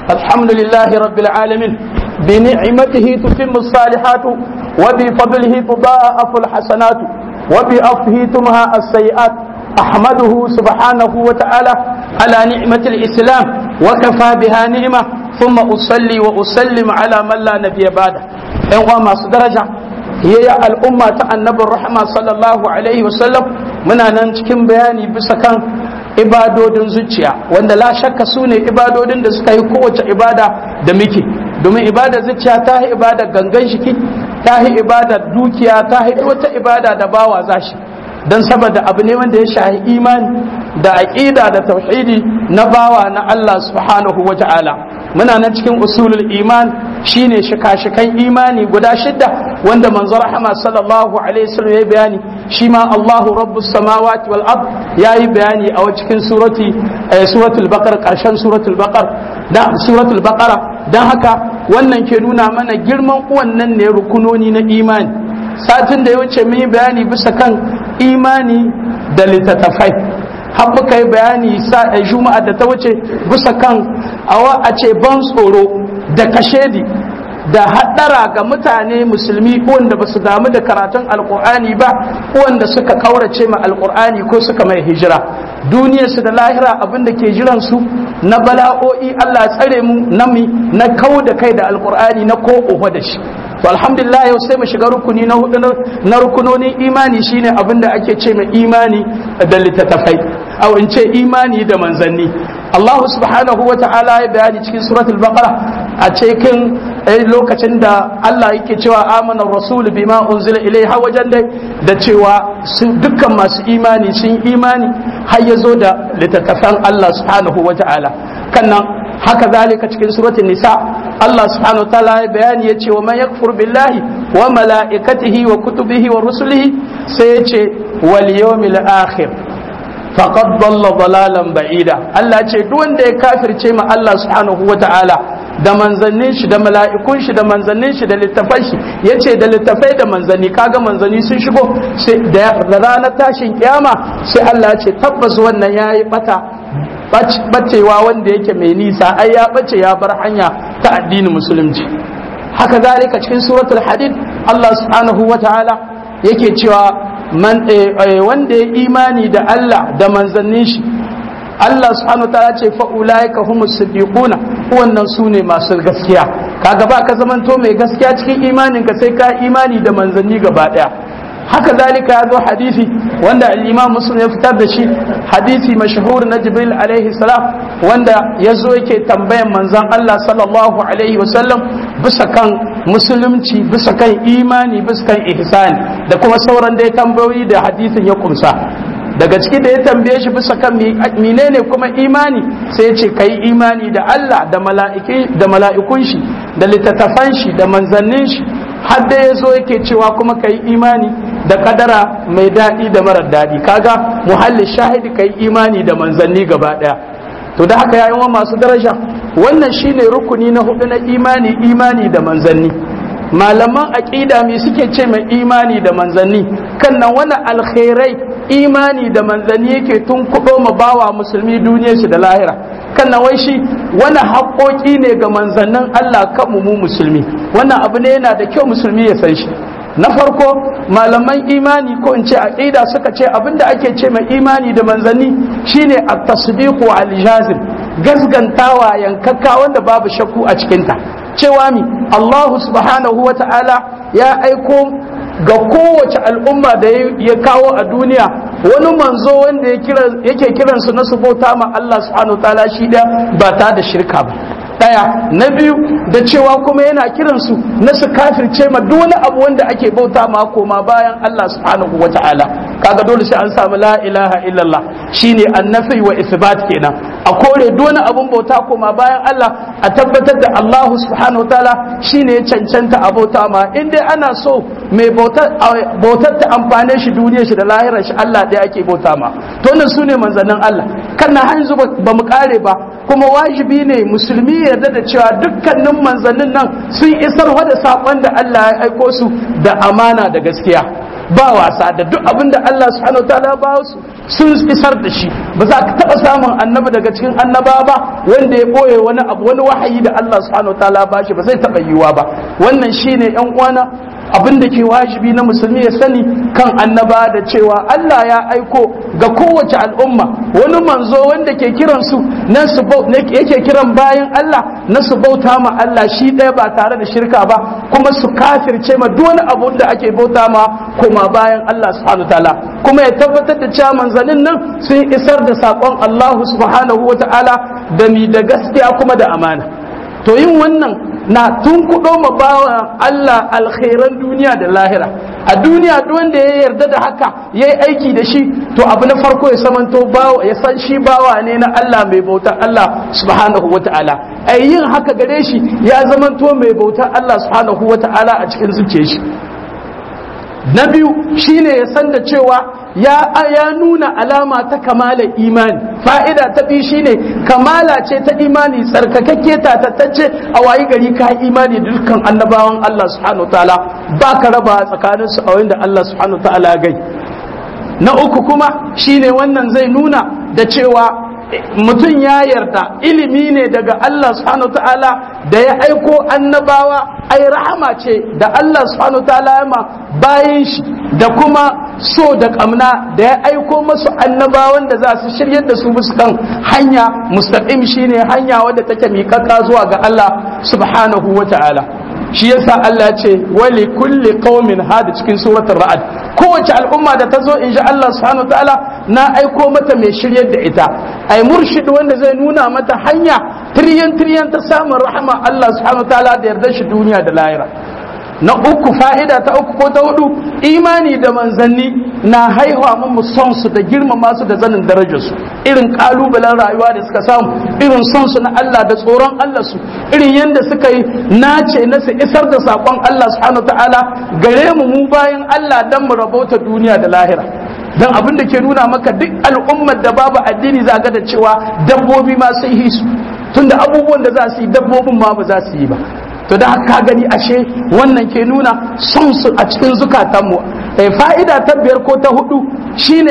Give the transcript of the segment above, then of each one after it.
الحمد لله رب العالمين بنعمته تتم الصالحات وبفضله تضاعف الحسنات وبعفه تمهى السيئات أحمده سبحانه وتعالى على نعمة الإسلام وكفى بها نعمة ثم أصلي وأسلم على من لا نبي بعده إن ما درجة هي الأمة النبي الرحمة صلى الله عليه وسلم من أن cikin bayani bisa kan ibadodin zuciya wanda la shakka su ne ibadodin da suka yi kowace ibada da muke domin ibada zuciya ta yi ibada gangan shiki ta yi ibada dukiya ta yi wata ibada da bawa zashi don saboda abu ne wanda ya shahi imani da aƙida da tauhidi na bawa na Allah subhanahu wa ta'ala muna nan cikin usulul iman shine shika-shikan imani guda shidda wanda manzo rahama sallallahu alaihi wasallam ya bayani shi ma Allahu rabbus samawati wal ard yayi bayani a cikin surati suratul baqara karshen suratul baqara da suratul baqara dan haka wannan ke nuna mana girman wannan ne rukunoni na imani satin da ya wuce mun yi bayani bisa kan imani da littattafai har muka yi bayani juma'a da ta wuce bisa kan awa a ce ban tsoro da kashedi da haɗara ga mutane musulmi wanda ba su damu da karatun alkur'ani ba wanda suka kaurace ma alkur'ani ko suka mai hijira duniyarsu da lahira abin da ke jiran su na bala'o'i Allah tsare mu na mi na kau da kai da alkur'ani na ko oho da shi to alhamdulillah yau sai mu shiga rukuni na hudu na rukunonin imani shine abin da ake ce mai imani da littattafai au in ce imani da manzanni Allah subhanahu wa ta'ala ya bayani cikin suratul baqara a cikin lokacin da Allah yake cewa amana rasul bima unzila ilaiha wajen dai da cewa dukkan masu imani sun imani har ya zo da littattafan Allah subhanahu wa ta'ala kannan haka zalika cikin suratul nisa Allah subhanahu wa ta'ala ya bayani ya ce wa man yakfur billahi wa mala'ikatihi wa kutubihi wa rusulihi sai ya ce wal yawmil akhir faqad dalla dalalan ba'ida Allah ce duk wanda ya kafirce ma Allah subhanahu wa ta'ala da manzannin shi da mala'ikun shi da manzannin shi da littafan shi yace da littafai da manzanni kaga manzanni sun shigo sai da ranar tashin kiyama sai Allah ce tabbas wannan yayi bata bacewa wanda yake mai nisa ai ya bace ya bar hanya ta addinin musulunci haka zalika cikin suratul hadid Allah subhanahu wa ta'ala yake cewa wanda ya imani da Allah da manzannin shi Allah subhanahu wa ta'ala ce fa ulaika humus siddiquna wannan su ne masu gaskiya kaga ba ka zamanto mai gaskiya cikin imanin ka sai ka imani da manzanni gaba daya haka zalika ya zo hadisi wanda al-imam muslim ya fitar da shi hadisi mashhur na jibril alaihi salam wanda ya zo yake tambayan manzon Allah sallallahu alaihi wasallam bisa kan musulunci bisa kan imani bisa kan ihsani da kuma sauran dai tambayoyi da hadisin ya kumsa daga ciki da ya tambaye shi bisa kan menene kuma imani sai ya ce kai imani da Allah da mala'iki da mala'ikun shi da littattafan shi da manzannin shi har da ya zo yake cewa kuma kai imani da kadara mai daɗi da marar daɗi kaga muhalli shahidi kai imani da manzanni gaba ɗaya to da haka yayin masu daraja wannan shine rukuni na hudu na imani imani da manzanni malaman aqida me suke ce mai imani da manzanni kan nan wani alkhairai imani da manzanni yake tun kudo ma bawa musulmi duniyar shi da lahira kan nan wai shi wani haƙoƙi ne ga manzannin Allah kan mu musulmi wannan abu ne yana da kyau musulmi ya san shi na farko malaman imani ko in ce aqida suka ce abinda ake ce mai imani da manzanni shine at-tasdiqu al-jazim gasgantawa yankakka wanda babu shakku a cikinta cewa mi Allah subhanahu wa ta'ala ya aiko ga kowace al'umma da ya kawo a duniya wani manzo wanda yake kiransu na su bauta ma Allah subhanahu wa ta'ala shi da ba ta da shirka ba daya na biyu da cewa kuma yana kiransu na su kafirce ma duk wani abu wanda ake bauta ma koma bayan Allah subhanahu wa ta'ala kaga dole sai an samu la ilaha illallah shine annafi wa isbat kenan a kore duk wani abun bauta koma bayan Allah a tabbatar da Allah subhanahu wa ta'ala shine ya cancanta a bauta ma in dai ana so mai bautar ta amfane shi duniyar shi da lahirar shi Allah ɗaya ake bauta ma to wannan sune manzannin Allah kan na hanzu ba mu kare ba kuma wajibi ne musulmi ya yarda da cewa dukkanin manzannin nan sun isar da saƙon da Allah ya aiko su da amana da gaskiya ba wasa da duk abin da Allah subhanahu wataala ba su sun isar da shi ba za ka taɓa samun annabi daga cikin annaba ba wanda ya ɓoye wani abu wani wahayi da Allah subhanahu wa ta'ala ba shi ba zai taɓa yiwuwa ba wannan shine yan uwana abin da ke wajibi na musulmi ya sani kan annaba da cewa Allah ya aiko ga kowace al'umma wani manzo wanda ke kiran su na su yake kiran bayan Allah na su bauta ma Allah shi ɗaya ba tare da shirka ba kuma su kafirce ma duk wani abu da ake bauta ma kuma bayan Allah subhanahu ta'ala kuma ya tabbatar da cewa manzannin nan sun isar da saƙon Allah subhanahu wa ta'ala da mi da gaskiya kuma da amana to yin wannan na tun kuɗo ma bawa Allah alkhairan duniya da lahira a duniya duk wanda ya yarda da haka ya yi aiki da shi to abu na farko ya samanto bawa ya san shi bawa ne na Allah mai bautar Allah subhanahu wa ta'ala ai yin haka gare shi ya zamanto mai bautar Allah subhanahu wa ta'ala a cikin zuciyar shi na biyu shine ya san da cewa ya ya nuna alama ta kamala imani fa'ida ta biyu shine kamala ce ta imani tsarkakakke tatatacce a wayi gari ka imani da dukkan annabawan Allah subhanahu wa ta'ala ba ka raba tsakanin su a wanda Allah subhanahu wa ta'ala gai na uku kuma shine wannan zai nuna da cewa mutum ya yarda ilimi ne daga Allah subhanahu ta'ala da ya aiko annabawa ai rahama ce da Allah subhanahu ta'ala ya ma bayan shi da kuma so da kamna da ya aiko masu annabawan da za su shiryar da su musu kan hanya mustaqim shine hanya wadda take miƙaƙa zuwa ga Allah subhanahu wa ta'ala shi yasa Allah ce wali kulli qaumin hada cikin suratul ra'd kowace al'umma da ta zo in ji Allah subhanahu wa ta'ala na aiko mata mai shiryar da ita ai murshid wanda zai nuna mata hanya tiryan tiryan ta samun rahama Allah subhanahu wa ta'ala da yarda shi duniya da lahira na uku fa'ida ta uku ko ta hudu imani da manzanni na haihuwa mu son su da girmama su da zanin darajar su irin kalubalen rayuwa da suka samu irin son su na Allah da tsoron Allah su irin yadda suka yi nace na su isar da sakon Allah subhanahu ta'ala gare mu mu bayan Allah dan mu rabauta duniya da lahira dan abin da ke nuna maka duk al'ummar da babu addini za ga da cewa dabbobi ma sun yi su tunda abubuwan da za su yi dabbobin ma ba za su yi ba to da haka gani ashe wannan ke nuna son su a cikin zukatanmu fa'ida ta biyar ko ta hudu shine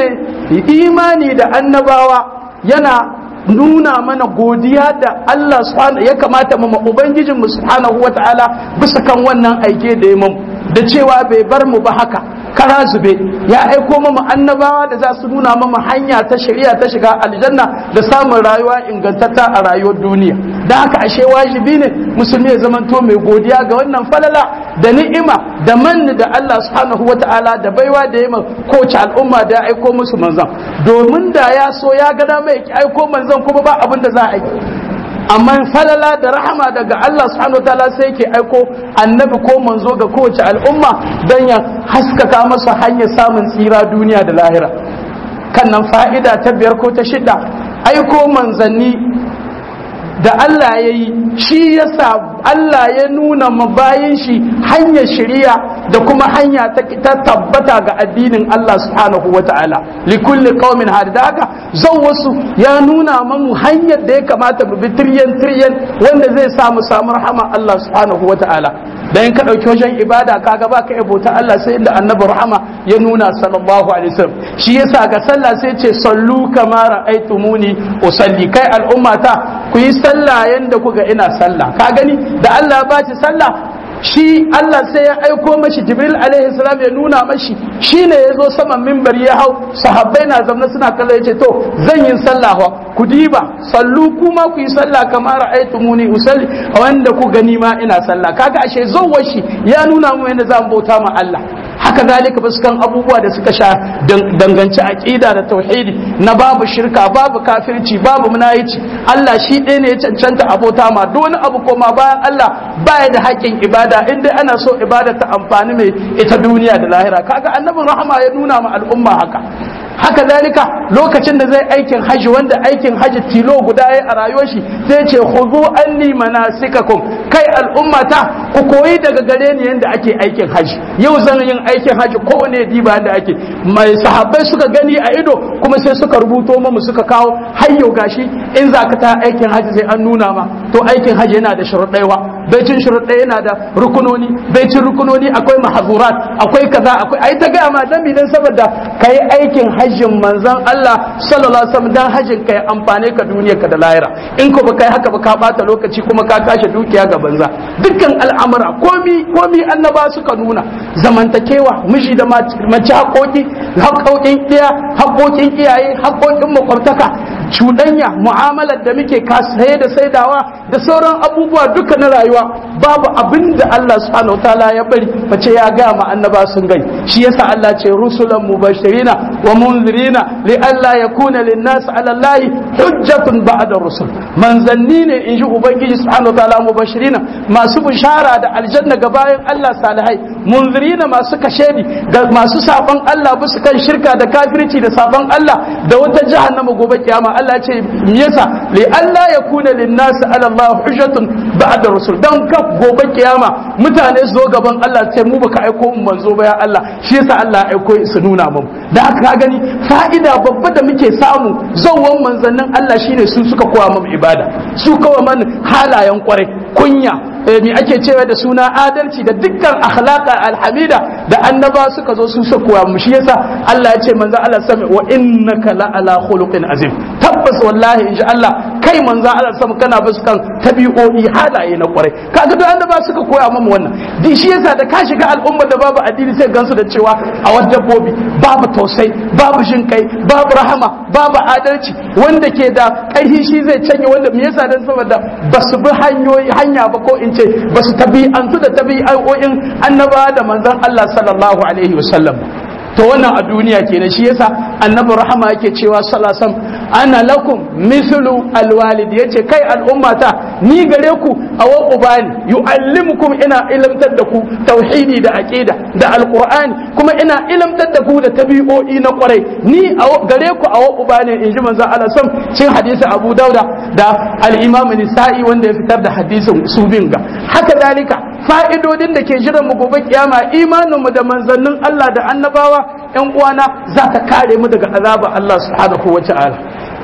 imani da annabawa yana nuna mana godiya da Allah subhanahu ya kamata mu ubangijin mu subhanahu wata'ala bisa kan wannan aike da ya da cewa bai bar mu ba haka kara zube ya aiko mu annabawa da za su nuna mu hanya ta shari'a ta shiga aljanna da samun rayuwa ingantatta a rayuwar duniya da haka ashe wajibi ne musulmi ya zamanto mai godiya ga wannan falala da ni'ima da manni da Allah subhanahu wata'ala da baiwa da yima kowace al'umma da ya aiko musu manzan domin da ya so ya ga mai aiko manzan kuma ba abin da za a yi amma falala da rahama daga Allah subhanahu wataala sai yake aiko annabi ko manzo ga kowace al'umma don ya haskaka masa hanyar samun tsira duniya da lahira kan nan fa'ida ta biyar ko ta shida aiko manzanni da Allah ya yi shi yasa Allah ya nuna mabayin shi hanyar shari'a da kuma hanya ta tabbata ga addinin Allah subhanahu wa ta'ala likulli qaumin hada da haka zan wasu ya nuna mamu hanyar da ya kamata mu bi tiryan tiryan wanda zai samu samu rahama Allah subhanahu wa ta'ala da in ka ɗauki wajen ibada kaga ba ka bauta Allah sai inda annabi rahama ya nuna sallallahu alaihi wasallam shi yasa ga sallah sai ce sallu kama ra'aytumuni usalli kai al'ummata ku yi sallah yanda kuga ina sallah ka gani da Allah ba shi sallah shi Allah sai ya aiko mashi Jibril alaihi salam ya nuna mashi shine ya zo saman mimbar ya hau sahabbai na zamna suna kalla ya ce to zan yi sallah ku diba sallu kuma ku yi sallah kamar ra'aytumuni usalli wanda ku gani ma ina sallah kaga ashe zawwar shi ya nuna mu yadda zan bauta ma Allah haka zalika ba kan abubuwa da suka sha danganci aqida da tauhidi na babu shirka babu kafirci babu munayici Allah shi ɗaya ne ya cancanta abota ma duk wani abu koma bayan Allah baya da haƙƙin ibada in dai ana so ibada ta amfani mai ita duniya da lahira kaga annabin rahama ya nuna ma al'umma haka haka zalika lokacin da zai aikin haji wanda aikin haji tilo guda ya a rayuwar shi sai ce khudhu anni manasikakum kai al'ummata ku koyi daga gare ni yanda ake aikin haji yau zan yin aikin haji kowane diba da ake mai sahabbai suka gani a ido kuma sai suka rubuto mu suka kawo hayyo gashi in za ka ta aikin haji sai an nuna ma to aikin haji yana da sharuɗaiwa baicin sharuɗai yana da rukunoni baicin rukunoni akwai mahazurat akwai kaza akwai ai ta gaya ma dan dan saboda kai aikin haji hajjin manzon Allah sallallahu alaihi wasallam dan hajjin kai amfane ka duniyar ka da lahira in ko baka yi haka ba ka bata lokaci kuma ka kashe dukiya ga banza dukkan al'amura komi komi annaba suka nuna zamantakewa miji da mace haƙoƙi haƙoƙin iya haƙoƙin iyaye haƙoƙin makwabtaka cuɗanya mu'amalar da muke saye da saidawa da sauran abubuwa duka na rayuwa babu abin da Allah subhanahu wa ta'ala ya bari face ya ga ma annaba sun gai shi yasa Allah ce rusulan mubashirina wa munzirina li alla yakuna lin nas ala Allah hujjatun ba'da rusul manzanni ne in ji ubangiji subhanahu wa ta'ala mubashirina masu bishara da aljanna ga bayan Allah salihai munzirina masu kashedi ga masu sabon Allah bisa kan shirka da kafirci da sabon Allah da wata jahannama gobe kiyama Allah ce me yasa li alla yakuna lin nas ala Allah hujjatun ba'da rusul dan ka gobe kiyama mutane su zo gaban Allah ce mu baka aiko mu manzo ba ya Allah shi yasa Allah ya aiko su nuna mu da haka ka gani fa'ida babba da muke samu zawwan manzannin Allah shine su suka koya mu ibada su kawai man halayen kwarai kunya me ake cewa da suna adalci da dukkan akhlaqa alhamida da annaba suka zo su suka koya mu shi yasa Allah ya ce manzo Allah sami wa innaka la ala khuluqin azim tabbas wallahi inji Allah kai manzo Allah sami kana bisa kan tabi'o'i halaye na kwarai kaga duk annaba suka koya mu wannan di shi yasa da ka shiga al'umma da babu addini sai gansu da cewa a wajen dabbobi babu tausayi babu jin kai babu rahama babu adalci wanda ke da ƙarfi shi zai canye wanda me yasa dan saboda basu bi hanyoyi hanya ba ko in ce basu tabi'antu da tabi'o'in annaba da manzon Allah sallallahu alaihi wasallam to wannan a duniya kenan shi yasa annabi rahama yake cewa sallallahu ana lakum mithlu alwalid yace kai al'ummata ni gare ku awa ubani yu'allimukum ina ilimtar da ku tauhidi da aqida da alqur'ani kuma ina ilimtar da ku da tabi'o'i na kwarai ni gare ku awa ubani in ji manzo Allah sam cin hadisi Abu Dauda da al-Imam Nisa'i wanda ya fitar da hadisin su bin ga haka dalika fa'idodin da ke jiran mu gobe kiyama imanin mu da manzannin Allah da annabawa yan uwana za ta kare mu daga azaba Allah subhanahu wa ta'ala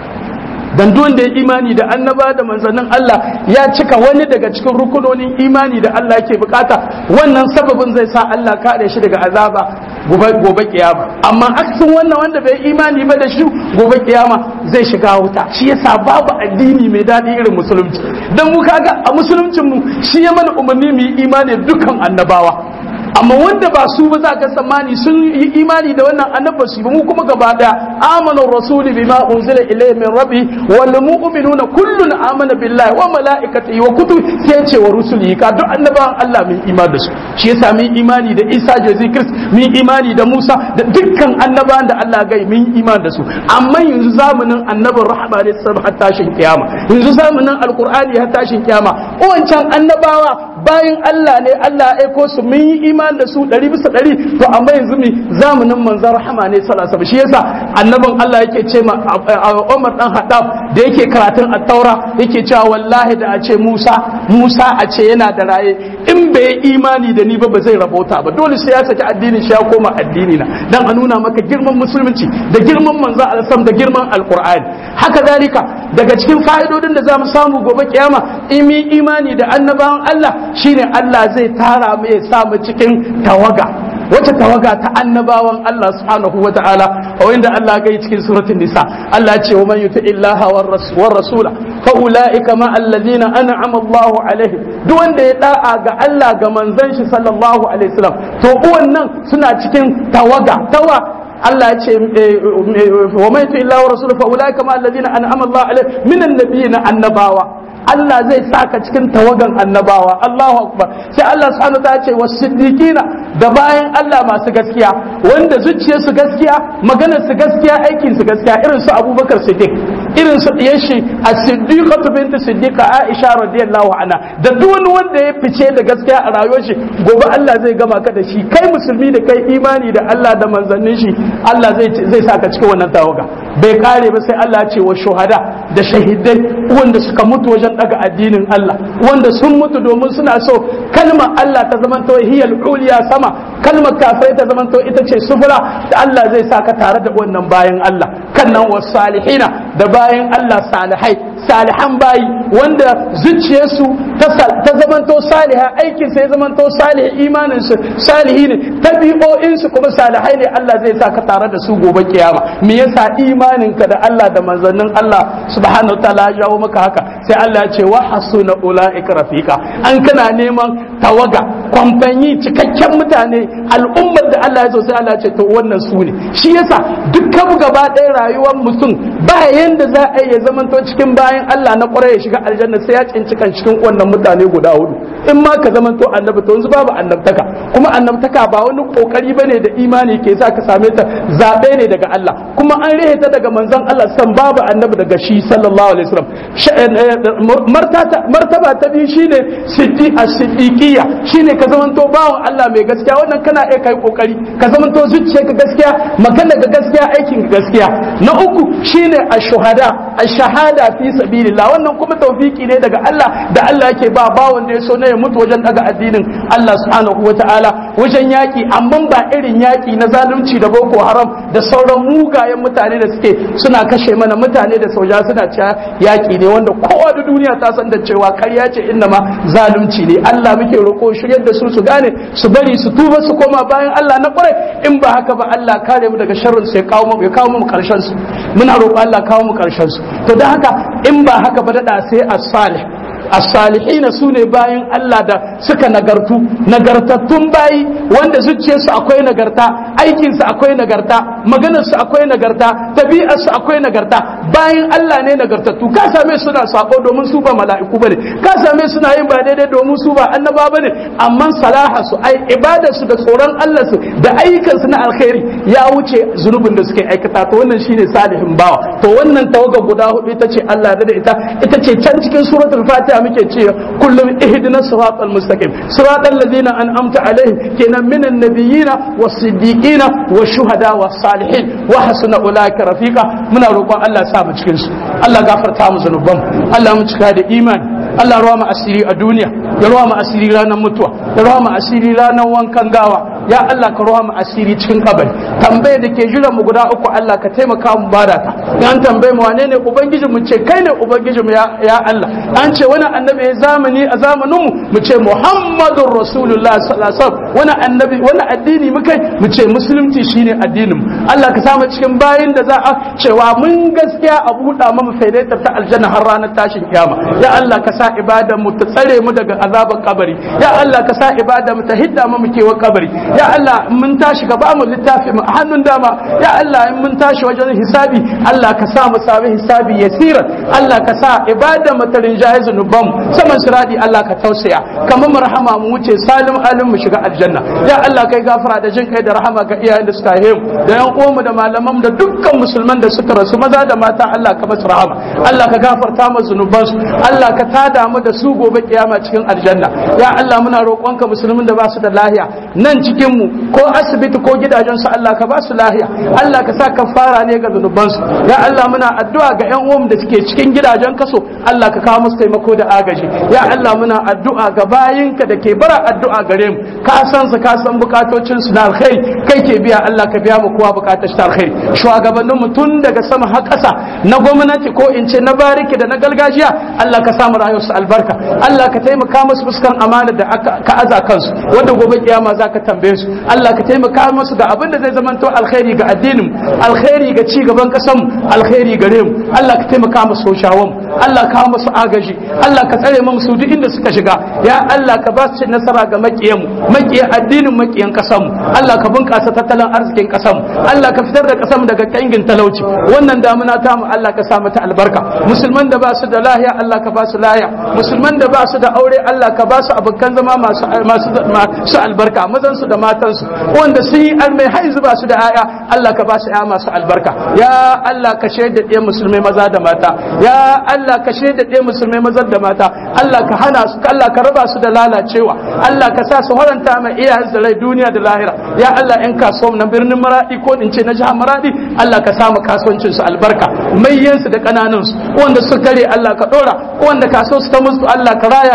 dan duk wanda ya imani da annaba da manzannin Allah ya cika wani daga cikin rukunonin imani da Allah yake bukata wannan sababin zai sa Allah kare shi daga azaba gobe gobe kiyama amma aksin wannan wanda bai imani ba da shi gobe kiyama zai shiga wuta shi yasa babu addini mai daɗi irin musulunci dan mu kaga a musuluncin mu shi ya mana umarni mu yi imani dukkan annabawa amma wanda ba su ba za ka tsammani sun yi imani da wannan annabba su ba mu kuma gaba daya amana rasuli bima unzila ilayhi min rabbi wal mu'minuna kullun amana billahi wa malaikatihi wa kutubi sai ce wa rusulihi ka duk annabawan Allah mun imani da su shi yasa mun imani da Isa jazi Christ mun imani da Musa da dukkan annabawan da Allah gai mun imani da su amma yanzu zamanin annabin rahama ne sai har tashin kiyama yanzu zamanin alqur'ani har tashin kiyama wancan annabawa bayan Allah ne Allah ya aiko su mun yi imani da su ɗari bisa ɗari to amma yanzu mi zamanin manzon rahama ne sallallahu alaihi shi yasa annabin Allah yake ce ma Umar dan Haddab da yake karatun at-Taura yake cewa wallahi da a ce Musa Musa a ce yana da raye in bai imani da ni ba ba zai rabauta ba dole sai ya saki addinin shi ya koma addini na dan a nuna maka girman musulunci da girman manzon Allah da girman alqur'ani haka zalika daga cikin fa'idodin da zamu samu gobe kiyama imi imani da annabawan Allah shine Allah zai tara mu ya sa mu cikin tawaga wata tawaga ta annabawan Allah subhanahu wa ta'ala a wanda Allah ga cikin suratul nisa Allah ce wa man yuti illaha war rasula fa ulaika ma alladhina an'ama Allahu alaihim duk wanda ya da'a ga Allah ga manzon shi sallallahu alaihi wasallam to wannan suna cikin tawaga tawa Allah ya ce wa mai tu illa wa rasul fa ulaika ma alladhina an'ama Allah alaihim minan nabiyina annabawa Allah zai saka cikin tawagan annabawa Allahu akbar sai Allah subhanahu wa ta'ala ce wasiddiqina da bayan Allah masu gaskiya wanda zuciyar su gaskiya maganar su gaskiya aikin su gaskiya irin su Abubakar Siddiq irin su diyashi as-siddiqatu bint siddiqa Aisha radiyallahu anha da duk wani wanda ya fice da gaskiya a rayuwar shi gobe Allah zai gama ka da shi kai musulmi da kai imani da Allah da manzannin shi Allah zai zai saka cikin wannan tawaga bai kare ba sai Allah ya ce wa shuhada da shahidai wanda suka mutu wajen daga addinin Allah wanda sun mutu domin suna so kalmar Allah ta zamanto hiyal uliya sama kalmar kafirai ta zamanto ita ce sufura da Allah zai saka tare da wannan bayan Allah kan nan wasu salihina da bayan Allah salihai salihan bayi wanda zuciyarsu ta zamanto saliha aikin sai zamanto salih imanin su salihi ne tabi'o'in su kuma salihai ne Allah zai sa ka tare da su gobe kiyama me yasa imanin ka da Allah da manzannin Allah subhanahu wataala ya jawo maka haka sai Allah ya ce wa hasuna ulaika rafiqa an kana neman tawaga kwamfanyi cikakken mutane al'ummar da Allah ya so sai Allah ya ce to wannan su ne shi yasa dukkan gaba ɗaya rayuwar mutum ba yanda za a iya zamanto cikin bayan Allah na ƙwarai ya shiga aljanna sai ya cinci kan cikin wannan mutane guda hudu in ma ka zamanto annabi to yanzu babu annabtaka kuma annabtaka ba wani kokari bane da imani ke sa ka same ta zabe ne daga Allah kuma an rihe ta daga manzon Allah san babu annabi daga shi sallallahu alaihi wasallam martaba ta biyu shine siddi as-siddiqiyya shine ka zamanto bawan Allah mai gaskiya wannan kana iya kai kokari ka zamanto zuciyarka gaskiya magana ga gaskiya aikin gaskiya na uku shine ash-shuhada ash-shahada fi sabilillah wannan kuma tawfiki ne daga Allah da Allah yake ba bawon da ya so ne ya mutu wajen daga addinin Allah subhanahu wataala wajen yaki amma ba irin yaki na zalunci da boko haram da sauran mugayen mutane da suke suna kashe mana mutane da soja suna cewa yaki ne wanda kowa da duniya ta san da cewa karya ce inna ma zalunci ne Allah muke roƙo shiryar da su su gane su bari su tuba su koma bayan Allah na kwarai in ba haka ba Allah kare mu daga sharrin sai kawo mu ya kawo mu karshen su muna roƙo Allah kawo mu karshen su to dan haka in ba haka ba dada sai as-salih as-salihina sune bayan Allah da suka nagartu nagartattun bayi wanda zuciyarsu akwai nagarta aikinsu akwai nagarta maganarsu akwai nagarta tabi'arsu akwai nagarta bayan Allah ne nagartattu ka same suna sako domin su ba mala'iku bane ka same suna yin ba daidai domin su ba annaba bane amma salaha su ai ibadarsu da tsoron Allah su da ayyukansu na alkhairi ya wuce zunubin da suke aikata to wannan shine salihin bawa to wannan tawaga guda hudu ita ce Allah da ita ita ce can cikin suratul fatiha muke ce kullum ihdina siratal mustaqim siratal ladina an'amta alaihim kenan minan nabiyina was-siddiqina wash-shuhada was-salihin wa hasuna ulaika rafiqa muna roƙon Allah sa mu cikin su Allah gafarta mu zanuban Allah mu cika da imani Allah ruwa mu asiri a duniya ya ruwa mu asiri ranar mutuwa ya ruwa mu asiri ranar wankan gawa ya Allah ka ruwa mu asiri cikin kabari tambaye da ke jiran mu guda uku Allah ka taimaka mu bada ta an tambaye mu wane ne ubangiji mu ce kai ne ubangiji mu ya, ya Allah an ce wani annabi ya zamani a zamanin mu mu ce Muhammadur Rasulullah sallallahu alaihi wasallam wani annabi wani addini mu kai mu ce musulunci shine addinin mu Allah ka samu cikin bayin da za a cewa mun gaskiya a buɗa mu faidaitar ta aljanna har ranar tashin kiyama ya Allah ka sa ibadan mu ta tsare mu daga azaban kabari ya Allah ka sa ibadan mu ta hidda mu kewa kabari ya Allah in mun tashi ka ba mu littafi mu a hannun dama ya Allah in mun tashi wajen hisabi Allah ka sa mu sami hisabi yasira Allah ka sa ibadan mu ta rinjaye zunuban mu saman siradi Allah ka tausaya kamar mu rahama mu wuce salim alim mu shiga aljanna ya Allah kai gafara da jin kai da rahama ga iyayen da suka haihu da yan uwanmu da malaman da dukkan musulman da suka rasu maza da mata Allah ka masu rahama Allah ka gafarta mu zunubansu Allah ka tada mu da su gobe kiyama cikin aljanna ya Allah muna roƙonka musulmin da ba su da lahiya nan cikin mu ko asibiti ko gidajen su Allah ka ba su lahiya Allah ka sa kafara ne ga zunubansu ya Allah muna addu'a ga ƴan uwan da suke cikin gidajen kaso Allah ka kawo musu taimako da agaji ya Allah muna addu'a ga bayinka da ke bara addu'a gare mu ka san su ka san bukatocin su na alkhairi kai ke biya Allah ka biya mu kowa bukatar shi ta alkhairi shugabannin mu tun daga sama har ƙasa na gwamnati ko in ce na bariki da na gargajiya Allah ka samu rayuwarsu albarka Allah ka taimaka musu fuskan amana da ka aza kansu wanda gobe kiyama za ka tambaye su Allah ka taimaka musu ga abin da zai zamanto alkhairi ga addinin alkhairi ga ci gaban kasan alkhairi gare mu Allah ka taimaka musu soshawan Allah ka musu agaji Allah ka tsare mu su duk inda suka shiga ya Allah ka ba su nasara ga makiyan mu makiyan addinin makiyan kasan mu Allah ka bunkasa tattalin arzikin kasan mu Allah ka fitar da kasan mu daga kangin talauci wannan damuna ta mu Allah ka sa mata albarka musulman da ba su da lahiya Allah ka ba su lahiya musulman da ba su da aure Allah ka ba su abokan zama masu masu albarka mazan su da matan su wanda sun yi almai haizu ba su da aya Allah ka ba su aya masu albarka ya Allah ka shaida ɗaya musulmai maza da mata ya Allah ka shaida ɗaya musulmai maza da mata Allah ka hana su Allah ka raba su da lalacewa Allah ka sa su haranta mai iyayen da rai duniya da lahira ya Allah in kasuwa na birnin maradi ko in ce na jihar maradi Allah ka samu kasuwancin su albarka mayyansu da kananun su wanda su kare Allah ka dora wanda kasuwa su ta musu Allah ka raya ta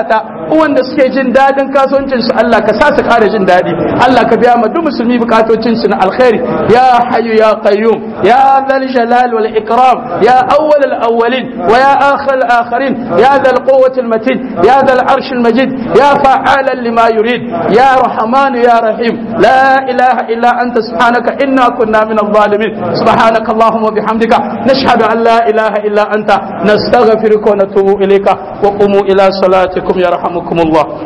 uwan da suke jin dadin kasuwancin su Allah ka sa su ƙara jin dadi Allah ka biya ma duk musulmi bukatocin su na alkhairi ya hayyu ya qayyum ya dhal jalal wal ikram ya awwal al awwalin wa ya akhir al akhirin ya dhal quwwati al matin ya dhal arsh al majid ya fa'alan lima yurid ya rahman ya rahim la ilaha illa anta subhanaka inna kunna min al zalimin subhanaka allahumma bihamdika nashhadu an la ilaha illa anta nastaghfiruka wa natubu ilayka wa qumu ila salatikum yarhamukum Allah